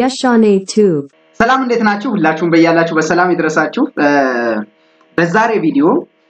Yashane Tube. ሰላም እንዴት ናችሁ? ሁላችሁም በያላችሁ በሰላም ይድረሳችሁ። በዛሬ ቪዲዮ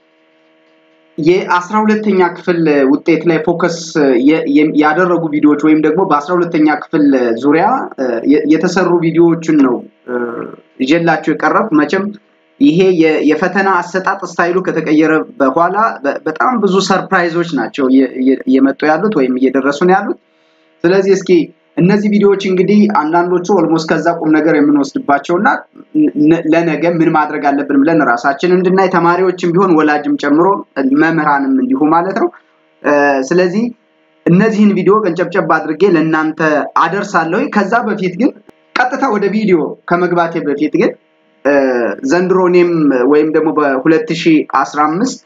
የአስራ ሁለተኛ ክፍል ውጤት ላይ ፎከስ ያደረጉ ቪዲዮዎች ወይም ደግሞ በአስራ ሁለተኛ ክፍል ዙሪያ የተሰሩ ቪዲዮዎችን ነው ይዤላችሁ የቀረብ መቼም ይሄ የፈተና አሰጣጥ ስታይሉ ከተቀየረ በኋላ በጣም ብዙ ሰርፕራይዞች ናቸው እየመጡ ያሉት ወይም እየደረሱ ነው ያሉት። ስለዚህ እስኪ እነዚህ ቪዲዮዎች እንግዲህ አንዳንዶቹ ኦልሞስት ከዛ ቁም ነገር የምንወስድባቸው እና ለነገ ምን ማድረግ አለብን ብለን ራሳችን እንድናይ ተማሪዎችም ቢሆን ወላጅም ጨምሮ መምህራንም እንዲሁ ማለት ነው። ስለዚህ እነዚህን ቪዲዮ ቀንጨብጨብ አድርጌ ለእናንተ አደርሳለሁ። ከዛ በፊት ግን ቀጥታ ወደ ቪዲዮ ከመግባቴ በፊት ግን ዘንድሮ እኔም ወይም ደግሞ በ2015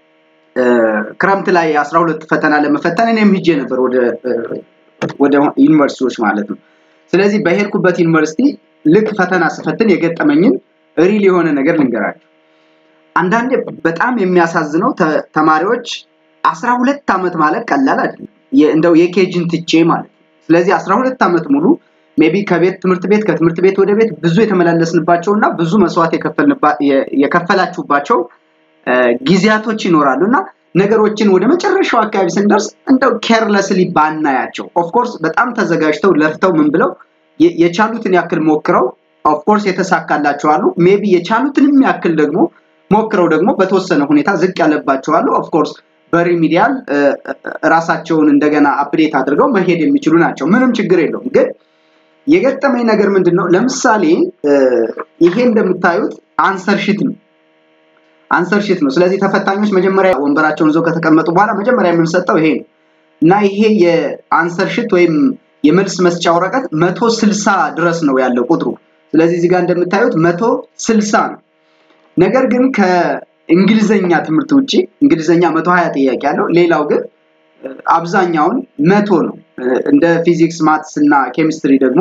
ክረምት ላይ 12 ፈተና ለመፈተን እኔም ሂጄ ነበር ወደ ወደ ዩኒቨርሲቲዎች ማለት ነው። ስለዚህ በሄድኩበት ዩኒቨርሲቲ ልክ ፈተና ስፈትን የገጠመኝን ሪል የሆነ ነገር ልንገራቸው። አንዳንዴ በጣም የሚያሳዝነው ተማሪዎች አስራ ሁለት ዓመት ማለት ቀላል አይደለም። እንደው የኬጅን ትቼ ማለት ነው። ስለዚህ አስራ ሁለት ዓመት ሙሉ ሜቢ ከቤት ትምህርት ቤት ከትምህርት ቤት ወደ ቤት ብዙ የተመላለስንባቸው እና ብዙ መስዋዕት የከፈላችሁባቸው ጊዜያቶች ይኖራሉ እና ነገሮችን ወደ መጨረሻው አካባቢ ስንደርስ እንደው ኬርለስሊ ባናያቸው ኦፍኮርስ በጣም ተዘጋጅተው ለፍተው ምን ብለው የቻሉትን ያክል ሞክረው ኦፍኮርስ የተሳካላቸው አሉ። ሜቢ የቻሉትንም ያክል ደግሞ ሞክረው ደግሞ በተወሰነ ሁኔታ ዝቅ ያለባቸው አሉ። ኦፍኮርስ በሪሚዲያል ራሳቸውን እንደገና አፕዴት አድርገው መሄድ የሚችሉ ናቸው። ምንም ችግር የለውም። ግን የገጠመኝ ነገር ምንድን ነው? ለምሳሌ ይሄ እንደምታዩት አንሰር ሺት ነው። አንሰር ሺት ነው። ስለዚህ ተፈታኞች መጀመሪያ ወንበራቸውን ይዘው ከተቀመጡ በኋላ መጀመሪያ የምንሰጠው ይሄ ነው እና ይሄ የአንሰር ሺት ወይም የመልስ መስጫ ወረቀት መቶ ስልሳ ድረስ ነው ያለው ቁጥሩ። ስለዚህ እዚህ ጋር እንደምታዩት መቶ ስልሳ ነው። ነገር ግን ከእንግሊዘኛ ትምህርት ውጭ እንግሊዘኛ መቶ ሀያ ጥያቄ ያለው ሌላው ግን አብዛኛውን መቶ ነው። እንደ ፊዚክስ፣ ማትስ እና ኬሚስትሪ ደግሞ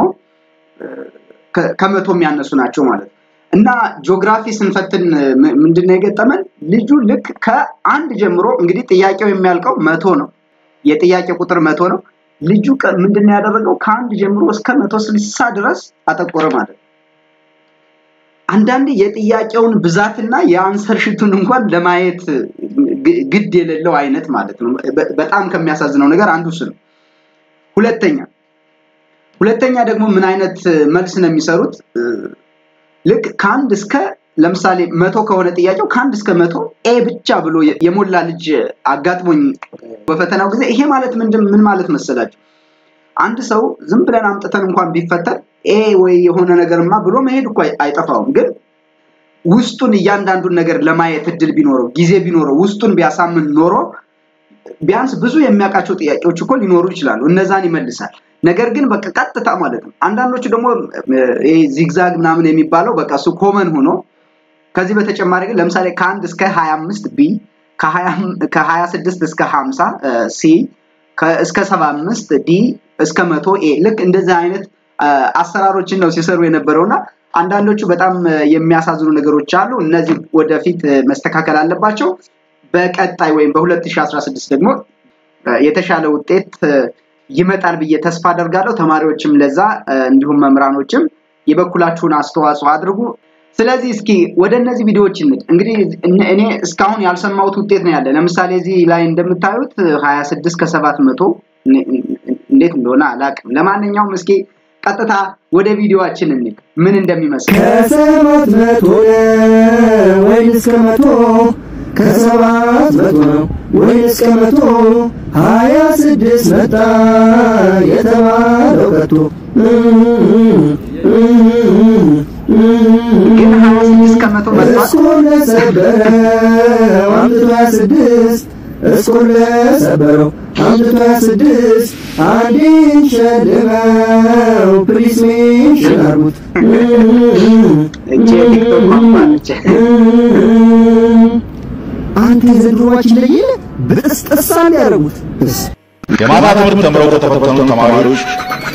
ከመቶ የሚያነሱ ናቸው ማለት ነው። እና ጂኦግራፊ ስንፈትን ምንድነው የገጠመን? ልጁ ልክ ከአንድ ጀምሮ እንግዲህ ጥያቄው የሚያልቀው መቶ ነው። የጥያቄ ቁጥር መቶ ነው። ልጁ ምንድነው ያደረገው? ከአንድ ጀምሮ እስከ መቶ ስልሳ ድረስ አጠቆረ ማለት ነው። አንዳንዴ የጥያቄውን ብዛትና የአንሰር ሽቱን እንኳን ለማየት ግድ የሌለው አይነት ማለት ነው። በጣም ከሚያሳዝነው ነገር አንዱ እሱ ነው። ሁለተኛ ሁለተኛ ደግሞ ምን አይነት መልስ ነው የሚሰሩት? ልክ ከአንድ እስከ ለምሳሌ መቶ ከሆነ ጥያቄው ከአንድ እስከ መቶ ኤ ብቻ ብሎ የሞላ ልጅ አጋጥሞኝ በፈተናው ጊዜ ይሄ ማለት ምንድን ምን ማለት መሰላችሁ? አንድ ሰው ዝም ብለን አምጥተን እንኳን ቢፈተን ኤ ወይ የሆነ ነገርማ ብሎ መሄድ እኮ አይጠፋውም። ግን ውስጡን እያንዳንዱን ነገር ለማየት እድል ቢኖረው ጊዜ ቢኖረው ውስጡን ቢያሳምን ኖሮ ቢያንስ ብዙ የሚያውቃቸው ጥያቄዎች እኮ ሊኖሩ ይችላሉ። እነዛን ይመልሳል። ነገር ግን በቃ ቀጥታ ማለት ነው። አንዳንዶቹ ደግሞ ዚግዛግ ምናምን የሚባለው በቃ እሱ ኮመን ሆኖ ከዚህ በተጨማሪ ግን ለምሳሌ ከአንድ እስከ 25 ቢ ከ26 እስከ 50 ሲ እስከ 75 ዲ እስከ መቶ ኤ ልክ እንደዚህ አይነት አሰራሮችን ነው ሲሰሩ የነበረውና አንዳንዶቹ በጣም የሚያሳዝኑ ነገሮች አሉ። እነዚህ ወደፊት መስተካከል አለባቸው። በቀጣይ ወይም በ2016 ደግሞ የተሻለ ውጤት ይመጣል ብዬ ተስፋ አደርጋለሁ። ተማሪዎችም ለዛ እንዲሁም መምህራኖችም የበኩላችሁን አስተዋጽኦ አድርጉ። ስለዚህ እስኪ ወደ እነዚህ ቪዲዮዎች እንሂድ። እንግዲህ እኔ እስካሁን ያልሰማሁት ውጤት ነው ያለ። ለምሳሌ እዚህ ላይ እንደምታዩት 26 ከሰባት መቶ እንዴት እንደሆነ አላቅም። ለማንኛውም እስኪ ቀጥታ ወደ ቪዲዮአችን እንሂድ ምን እንደሚመስል ከሰባት መቶ ነው ወይስ እስከ መቶ ከሰባት መቶ ነው ወይስ ከመቶ ሀያ ስድስት መጣ የተባለው ከቶ ግን ሀያ ስድስት ከመቶ መጥቷል። እስኩር ለሰበረው አምጥቶ ሀያ ስድስት እስኩር ለሰበረው አምጥቶ ሀያ ስድስት አንድን ሸልመው ፕሊስ ሜንሽን አርጉት እቺ የቲክቶክ ቋንቋ ነች። አንተ የዘንድሮዋችን ለየለ በጥስጥሳ ያደረጉት የማታ ትምህርት ተምረው ከተፈተኑ ተማሪዎች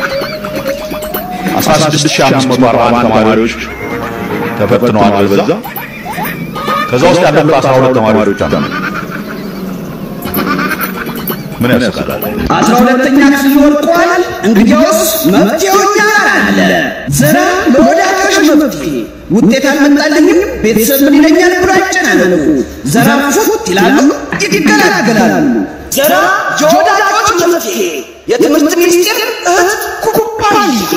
16541 ተማሪዎች ተፈትነዋል። አልበዛ ከዛ ውስጥ ያለፉት 12 ተማሪዎች አሉ። ምን ያስቃል? አስራ ሁለተኛ ክፍል ወድቋል። እንግዲያውስ መፍትሄው እኛ ጋር አለ። ዘራ ለወዳጆች መፍትሄ ውጤት አልመጣልኝም ቤተሰብ ምን ይለኛል ብሎ አይጨናነቁ። ዘራ ፉት ይላሉ፣ ይገላገላሉ። ዘራ የወዳጆች መፍትሄ የትምህርት ሚኒስቴር እህት ኩባንያ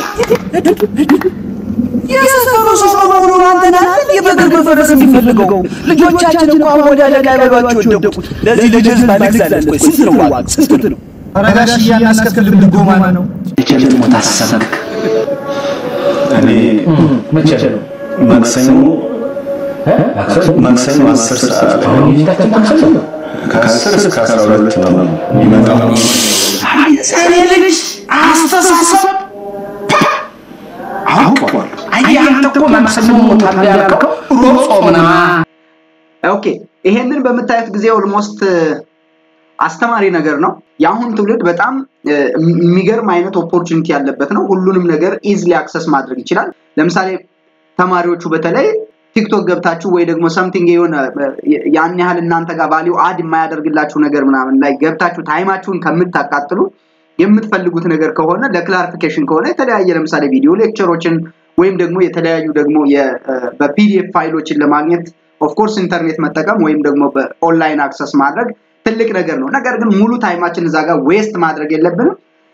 የሰፈሩ ሰው በሙሉ አንተን አይደል የበግር መፈረስ የሚፈልገው? ልጆቻችን እኮ አወዳደቅ አይበሏቸው የወደቁት። ለዚህ ልጅ ህዝብ አለቅሳለች። ቆይ ስንት ነው ዋጋ? ስንት ነው? ረጋሽ እያናስከፍልም ድጎማ ነው። ልጅ ሞት አሰብክ? እኔ መቼ ነው? ማክሰኞ ማክሰኞ አስር ሰዓት ከአስር እስከ አስራ ሁለት ነው ይመጣው። እኔ ልጅ አስተሳሰብ አውቀዋል። አየህ አንተ እኮ ማክሰኞ ሞታለህ ያልከው ሮብ ጾም ነው። ኦኬ ይሄንን በምታዩት ጊዜ ኦልሞስት አስተማሪ ነገር ነው። የአሁን ትውልድ በጣም እ፣ የሚገርም አይነት ኦፖርቹኒቲ ያለበት ነው። ሁሉንም ነገር ኢዝሊ አክሰስ ማድረግ ይችላል። ለምሳሌ ተማሪዎቹ በተለይ ቲክቶክ ገብታችሁ ወይ ደግሞ ሰምቲንግ የሆነ እ፣ ያን ያህል እናንተ ጋር ቫሊዩ አድ የማያደርግላችሁ ነገር ምናምን ላይ ገብታችሁ ታይማችሁን ከምታቃጥሉ የምትፈልጉት ነገር ከሆነ ለክላሪፊኬሽን ከሆነ የተለያየ ለምሳሌ ቪዲዮ ሌክቸሮችን ወይም ደግሞ የተለያዩ ደግሞ የ- እ፣ በፒዲኤፍ ፋይሎችን ለማግኘት ኦፍኮርስ ኢንተርኔት መጠቀም ወይም ደግሞ በኦንላይን አክሰስ ማድረግ ትልቅ ነገር ነው። ነገር ግን ሙሉ ታይማችን እዛ ጋር ዌስት ማድረግ የለብንም።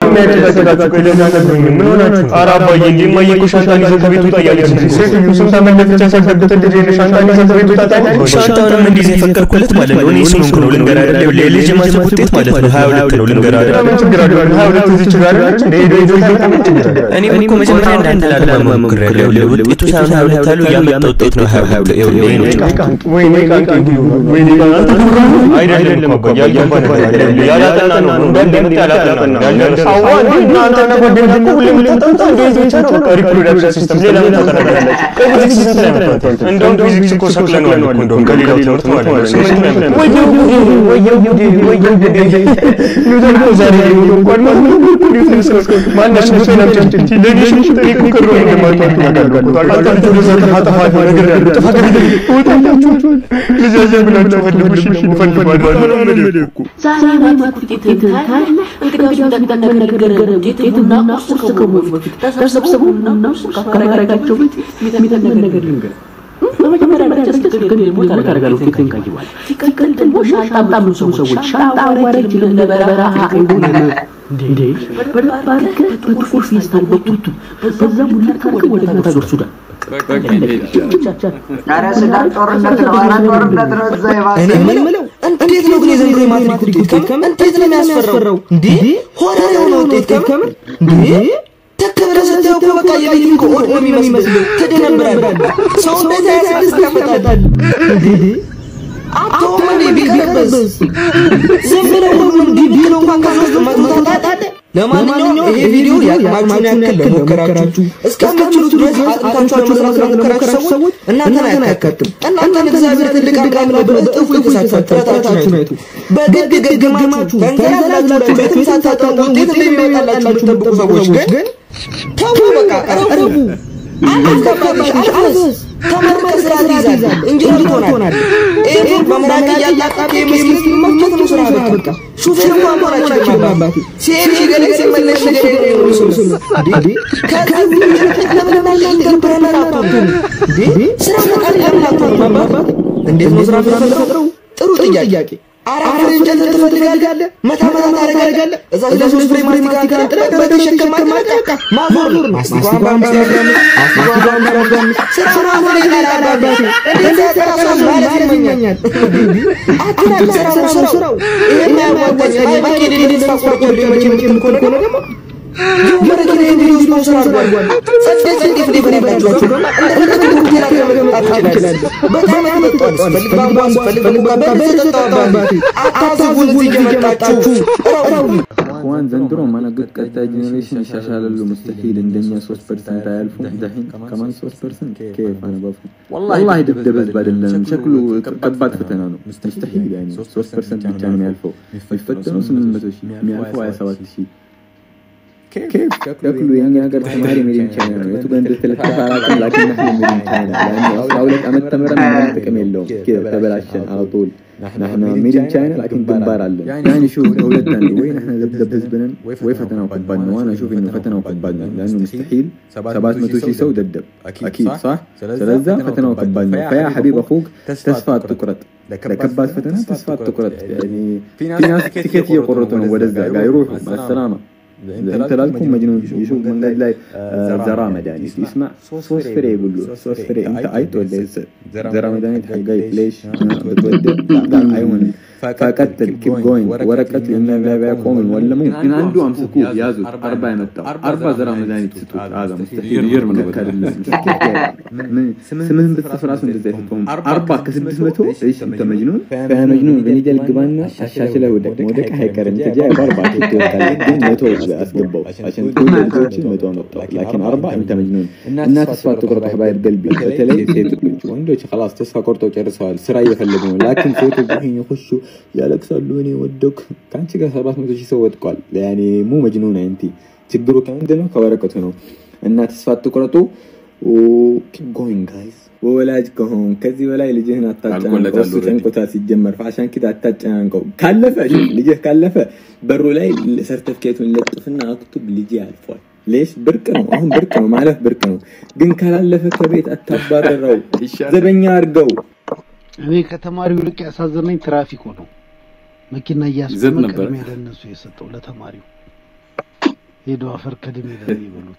ምን ሆናችሁ? ኧረ አባዬ እንዴ እማዬ እኮ ሻንጣን ይዘህ ከቤት ውጣ እያለች ነው። ሴትዮ ስንት ዓመት ለፍቼ ያሳደግኩትን ልጄ ነው ሻንጣን ይዘህ ከቤት ውጣ ታውቃለች? ሻንጣውንም እንዲህ የፈቀድኩለት ማለት ነው። እኔ ስለሆንኩ ነው ልንገር አይደለ? የልጅ ማሰብ ውጤት ማለት ነው። ሀያ ሁለት ነው ልንገር አይደለ? ምን ችግር አለው? ሀያ ሁለት እዚች ጋር አለች እንደ ሄዶ ሄዶ ሄዶ ምን ችግር አለው? እኔም እኮ መጀመሪያ እንዳንተ ላለማመን ሞክሬያለሁ። ይኸውልህ ውጤቱ ሳይሆን ሀያ ሁለት ያለው ያመጣ ውጤት ነው ሀያ ሁለት ይኸውልህ ይሄ ነው ችግሩ። ወይኔ ቃንቂ ወይኔ ቃንቂ አይደለም እኮ ያልገባ ነገር አይደለም። ያላጠና ነው እንዳንድ መጣ ያላጠና ነው ያልደረሰ አዋ እንዴ እናንተና ጓደኛ እኮ ሁሌም ልታጠምጣ እንዴት ብቻ ነው በቃ ሪፕሮዳክሽን ሲስተም ሌላ ምን ታጠናላችሁ? ከፊዚክስ ስንት ነው ያመጣችሁት? እንደውም ፊዚክስ እኮ ሰቅለነዋል እኮ እንደውም ከሌላው ትምህርት ማለት ነው። ስምንት ነው ያመጣችሁት። ወየው ጉዴ ወየው ጉዴ ወየው ጉዴ ኒውተን እኮ ዛሬ ሊሞት እንኳን ማለት ነው እኮ ኒውተን እስከ ማነሽ ሙሴን አምጪ ለኔ ሽንት እኔ እኮ ቅር ነው እንደማታውቁ ያውቃለሁ እኮ ታውቃላችሁ። ወደዛ ጥፋ ጥፋ ነገር ያለ ጥፋ ነገር ወጣላችሁ ልጃችን ብላችሁ ፈልጉልሽ እንፈልገዋለን ምናምን እምልህ እኮ ዛሬ ማትሪክ ውጤትህን ታያለህ። እንግዲህ እንደሚነገር ውጤቱና ቁርስ ከመሆኑ በፊት ተሰብስበውና እነሱ ካከራከራቸው በፊት የሚተነገር ነገር ልንገር። በመጀመሪያ ደረጃ ስትክክል ሞት አደርጋለሁ ፊትን ካይዋል ሲቀጥል ደግሞ ሻንጣ አምጣሉ ሰዎች ሻንጣ አዋረጅ ለበረሃ አይሆንም እንዴ በደንብ አድርገህ በጥቁር ፌስታል በቱቱ በዛ ሙላት አድርገህ ወደ ታገር ሱዳን ኧረ ስጋት ጦርነት ነው፣ ኧረ ጦርነት ነው። እዛ የባሰ እኔ የምለው እንዴት ነው ግን የዘንድሮ የማትሪክ ውጤት ከምር እንዴት ነው የሚያስፈራው? እንዴ ሆረር የሆነ ውጤት ከምር እንዴ ተከብረ ስታየው እኮ በቃ የቤት እኮ ኦድ ነው የሚመስለው። ትደነብራለህ። ሰው እንዴት ያስደስት ያመጣል እንዴ አቶም እንዴ ቢቀርበስ ዝም ብለው ሁሉም ቢቢል እንኳን ከሶስት መቶ ታጣለህ። ለማንኛውም ይሄ ቪዲዮ የአቅማችሁን ያክል ለሞከራችሁ እስከምትችሉት ድረስ አጥንታችሁ ለመስራት ለሞከራችሁ ሰዎች እናንተን አያካትም። እናንተን እግዚአብሔር ትልቅ አምላክ ነው በእጥፉ የተሳካችሁ ጥረታችሁን አይቱ። በግድ ገግማችሁ ተንዘላዝላችሁ ቤትም ሳታጠኑ ውጤት እንደሚመጣላችሁ የምትጠብቁ ሰዎች ግን ተው በቃ ረቡ አልገባሽ አልፈስ ተመርከ ስራ ትይዛለህ ኢንጂነር ትሆናለህ። ኤፉን በምራቅ እያጣጣቅ የመስጊድ መፍጨት ነው ስራ በቃ ሹፌር እንኳን መሆን አይችልም አባቴ ሲሄድ ሽገሌ ሲመለስ ሽገሌ ነው የሚሆኑ ስም እንዴ ከዚህ ለምን ኢንተርፕረነር አትሆኑም እንዴ ስራ ፈጣሪ ለምን አትሆኑም አባቴ እንዴት ነው ስራ የምትፈጥረው ጥሩ ጥያቄ አራት ፍሬ እንጨት ትፈልጋለህ መታ መታ ታደርጋለህ እዛ ለሶስት ፍሬ ማስቲካ አንጥለህ በተሸከም በቃ ማዞር ነው ማስቲካዋን በአምስት ያጋምስ ማስቲካዋን በአራት ያጋምስ ስራ ነው ይላል አባቴ እንዴት ያጠራ ማለት ይመኛል አትናቅ ስራ ነው ስራው ይሄን ያዋጣኝ ማኪን ሌሊት ታቆርጦ መቼ ምትል ከሆነ ደግሞ የመረኪና የቪዲዮ ስፖንሰር አድርጓል ጸዴ ጸዴ ፍሌ ፍሌ ብላችኋቸው ደግሞ እንደፈለግ ሆቴል አገመገመጣት ትችላለህ በጣም ያመጣል ስፈልግ ባምባም ስፈልግ በሙቃ በደስ ጠጣው አባቴ አታስቡን እዚህ እየመጣችሁ ረው እኳን ዘንድሮ ማነገር ቀጣይ ጄኔሬሽን ይሻሻላሉ ሙስተሂል እንደኛ ሶስት ፐርሰንት አያልፉም ዳሂን ከማን ሶስት ፐርሰንት ከየፍ አነባፉ ወላሂ ድብደብ ህዝብ አይደለም ሸክሉ ከባድ ፈተና ነው ሙስተሂል ያኔ ሶስት ፐርሰንት ብቻ ነው የሚያልፈው የሚፈተነው ስምንት መቶ ሺህ የሚያልፈው ሀያ ሰባት ሺህ كيف شكله የኛ ሀገር ተማሪ ሜዲን ቻይና ነው የቱ ጋር እንደተለጠፈ አላውቅም ላኪን نحن ሜዲን ቻይና لانه አስራ ሁለት ዓመት ተምረን ምንም ጥቅም የለውም ተበላሸን على طول نحن ميدين ቻይና ላኪን ግንባር አለን يعني شوف ከሁለት አንዱ ወይ نحن ذبذب ህዝብንን ወይ ፈተናው ከባድ ነው وانا اشوف انه ፈተናው ከባድ ነው لانه مستحيل 700 ሺህ ሰው ደደብ اكيد صح ስለዛ ፈተናው ከባድ ነው فيا حبيب اخوك ተስፋ አትቁረጥ ለከባድ ፈተና ተስፋ አትቁረጥ يعني في ناس تيكت እየቆረጡ ነው ወደዛ ጋር ይሩሑ ማሰላማ انت لازم مجنون يشوف من قال لي زرا مداني يسمع صوص فري يقول له صوص فري انت عيط ولا زرا مداني حقاي ليش بتودع لا ايوه فقتل كيب جوينج ورقة لنا لا بيقوم ولا ممكن عنده امسكوه يازو اربع يمتع اربع زرا مداني تسوق هذا مستحيل يرمي ስምህን ብትጽፍ ራሱ እንደዛ አይሰጡም አርባ ከስድስት መቶ እሺ انت مجنون فيا مجنون በኒደል ግባና አሻሽለህ ውደቅ መውደቅ አይቀርም ተጃ ባርባ ትወጣለህ ግን መቶ አስገባው عشان كل ልጆችን መቶ አመጣው ላኪን አርባ انت مجنون እና ተስፋ አትቁረጥ حبايب قلبي በተለይ ሴቶች ወንዶች خلاص ተስፋ ቆርጠው ጨርሰዋል ስራ እየፈለጉ ነው ላኪን ሴቶች ይሄን ይخሹ ያለቅሳሉ እኔ ወደኩ ከአንቺ ጋር ሰባት መቶ ሺህ ሰው ወድቋል ያኔ ሙ መጅኑን አንቲ ችግሩ ከምንድን ነው ከወረቀቱ ነው እና ተስፋ አትቁረጡ ኪፕ ጎይንግ ጋይስ ወላጅ ከሆን ከዚህ በላይ ልጅህን አታጨናንቀው። እሱ ጨንቆታል ሲጀመር ፋሻን ኪድ አታጨናንቀው። ካለፈ ልጅህ ካለፈ በሩ ላይ ሰርተፍኬቱን ለጥፍና አክቱብ ልጅ አልፏል። ሌሽ ብርቅ ነው፣ አሁን ብርቅ ነው፣ ማለፍ ብርቅ ነው። ግን ካላለፈ ከቤት አታባረረው፣ ዘበኛ አድርገው። እኔ ከተማሪው ይልቅ ያሳዘነኝ ትራፊኩ ነው። መኪና እያስቆመ ቅድሚያ ለእነሱ የሰጠው ለተማሪው ሄዶ አፈር ከድሜ ለሚበሉት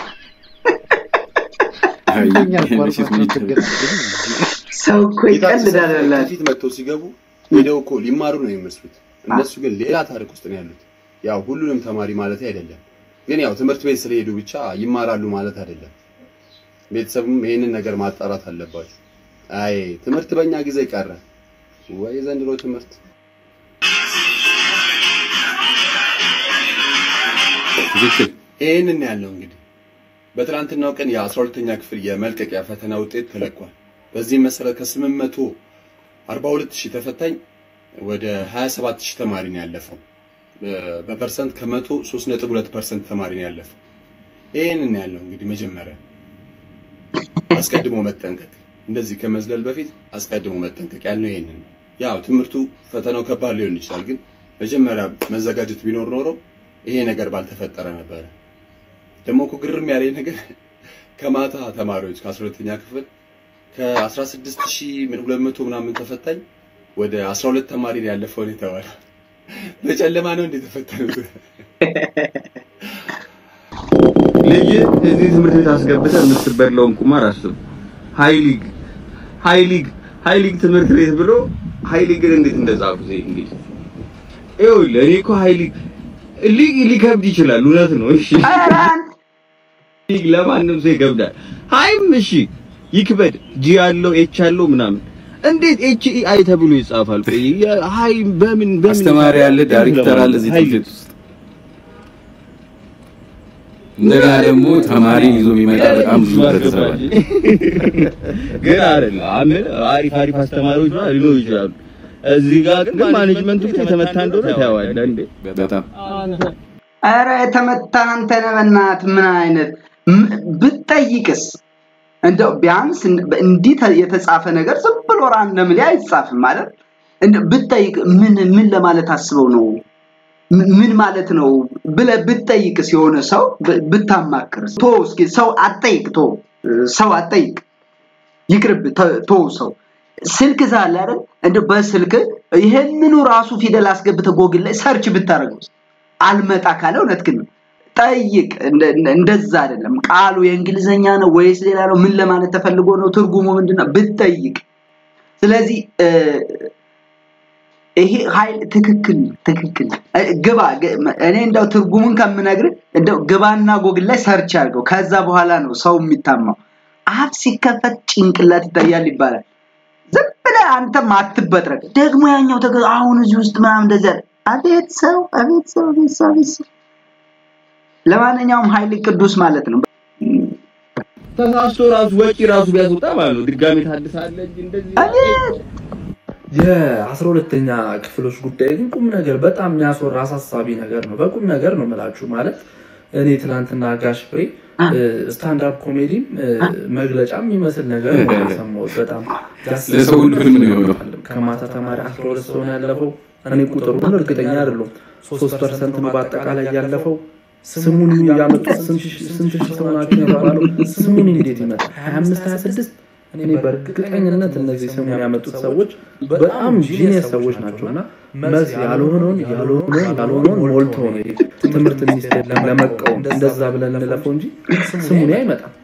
ሰው እኮ ይቀልዳል። ፊት መጥተው ሲገቡ ሄደው እኮ ሊማሩ ነው የሚመስሉት። እነሱ ግን ሌላ ታሪክ ውስጥ ነው ያሉት። ያው ሁሉንም ተማሪ ማለት አይደለም፣ ግን ያው ትምህርት ቤት ስለሄዱ ብቻ ይማራሉ ማለት አይደለም። ቤተሰብም ይሄንን ነገር ማጣራት አለባቸው። አይ ትምህርት በእኛ ጊዜ ቀረ ወይ ዘንድሮ ትምህርት ትክክል። ይህንን ያለው እንግዲህ በትናንትናው ቀን የ12ኛ ክፍል የመልቀቂያ ፈተና ውጤት ተለቋል። በዚህም መሰረት ከ842 ሺህ ተፈታኝ ወደ 27 ሺህ ተማሪ ነው ያለፈው። በፐርሰንት ከመቶ 3.2 ፐርሰንት ተማሪ ነው ያለፈው። ይህንን ያለው እንግዲህ መጀመሪያ አስቀድሞ መጠንቀቅ፣ እንደዚህ ከመዝለል በፊት አስቀድሞ መጠንቀቅ ያለው ይሄንን ነው። ያው ትምህርቱ ፈተናው ከባድ ሊሆን ይችላል፣ ግን መጀመሪያ መዘጋጀት ቢኖር ኖሮ ይሄ ነገር ባልተፈጠረ ነበረ። ደግሞ እኮ ግርም ያለኝ ነገር ከማታ ተማሪዎች ከ12ኛ ክፍል ከ16200 ምናምን ተፈታኝ ወደ 12 ተማሪ ነው ያለፈው ነው የተባለው። በጨለማ ነው እንዴ ተፈተኑት? ልጅ እዚህ ትምህርት ቤት አስገብተህ የምትበላውን ቁማር አስብ። ሃይ ሊግ ሃይ ሊግ ሃይ ሊግ ትምህርት ቤት ብሎ ሃይ ሊግን እንዴት እንደጻፉት እንግዲህ ይኸውልህ እኔ እኮ ሃይ ሊግ ሊግ ሊከብድ ይችላል፣ እውነት ነው። እሺ ሊግ ለማንም ሰው ይከብዳል። ሃይም እሺ ይክበድ፣ ጂ ያለው ኤች ያለው ምናምን እንዴት ኤች ኢ አይ ተብሎ ይጻፋል? ቆይ ሃይ በምን በምን አስተማሪ አለ፣ ዳይሬክተር አለ እዚህ ትምህርት ቤት ውስጥ እንደገና ደግሞ ተማሪ ይዞ የሚመጣ በጣም ብዙ ህብረተሰብ አለ። ግን አይደለም አምን አሪፍ አሪፍ አስተማሪዎች ነው ሊኖሩ ይችላሉ። እዚህ ጋር ግን ማኔጅመንቱ ግን የተመታ እንደሆነ ታየዋለህ እንዴ? በጣም ኧረ የተመታ አንተ ነህ በእናትህ። ምን አይነት ብትጠይቅስ እንደው ቢያንስ እንዲህ የተጻፈ ነገር ዝም ብሎ ራንደምሊ አይጻፍም ማለት እንደው ብትጠይቅ ምን ምን ለማለት አስበው ነው ምን ማለት ነው ብለህ ብትጠይቅስ የሆነ ሰው ብታማክር ቶ እስኪ ሰው አትጠይቅ ቶ ሰው አትጠይቅ ይቅርብ ቶ ሰው ስልክ ዛለ አይደል እንደው በስልክ ይሄንኑ ራሱ ፊደል አስገብተህ ጎግል ላይ ሰርች ብታደርገው አልመጣ ካለ እውነት ግን ጠይቅ። እንደዛ አይደለም ቃሉ የእንግሊዘኛ ነው ወይስ ሌላ ነው? ምን ለማለት ተፈልጎ ነው? ትርጉሙ ምንድነው? ብትጠይቅ። ስለዚህ ይሄ ኃይል ትክክል ትክክል ግባ። እኔ እንደው ትርጉሙን ከምነግርህ እንደው ግባና ጎግል ላይ ሰርች አድርገው። ከዛ በኋላ ነው ሰው የሚታማው። አፍ ሲከፈት ጭንቅላት ይታያል ይባላል። ዝም ብለህ አንተም አትበጥረቅ። ደግሞ ያኛው ተገ አሁን እዚህ ውስጥ ምናምን እንደዚያ አቤት ሰው አቤት ሰው አቤት ሰው አቤት ሰው። ለማንኛውም ኃይል ቅዱስ ማለት ነው። ተሳስቶ ራሱ ወጪ ራሱ ቢያስወጣ ማለት ነው። ድጋሜ ታድሳለህ እንጂ እንደዚህ የአስራ ሁለተኛ ክፍሎች ጉዳይ ግን ቁም ነገር በጣም የሚያስወራ አሳሳቢ ነገር ነው። በቁም ነገር ነው የምላችሁ ማለት እኔ ትናንትና ጋሽ ፍሬ ስታንዳፕ ኮሜዲም መግለጫ የሚመስል ነገር ነው የሰማሁት። በጣም ለሰው ሁሉ ህልም ነው የሆነው። ከማታ ተማሪ አስራ ሁለት ሰው ነው ያለፈው። እኔ ቁጥሩን እርግጠኛ አይደለሁም። ሶስት ፐርሰንት ነው በአጠቃላይ ያለፈው። ስሙን ያመጡት ስንት ሺህ ሰው ናቸው የተባለው ስሙን እንዴት ይመጣል? ሀያ አምስት ሀያ ስድስት እኔ በእርግጠኝነት እነዚህ ስሙን ያመጡት ሰዎች በጣም ጂኒየስ ሰዎች ናቸው እና መልስ ያልሆነውን ያልሆነውን ያልሆነውን ሞልተው ነው የሄዱት። ትምህርት ሚኒስቴር ለመቃወም እንደዛ ብለን እንለፈው እንጂ ስሙን አይመጣም።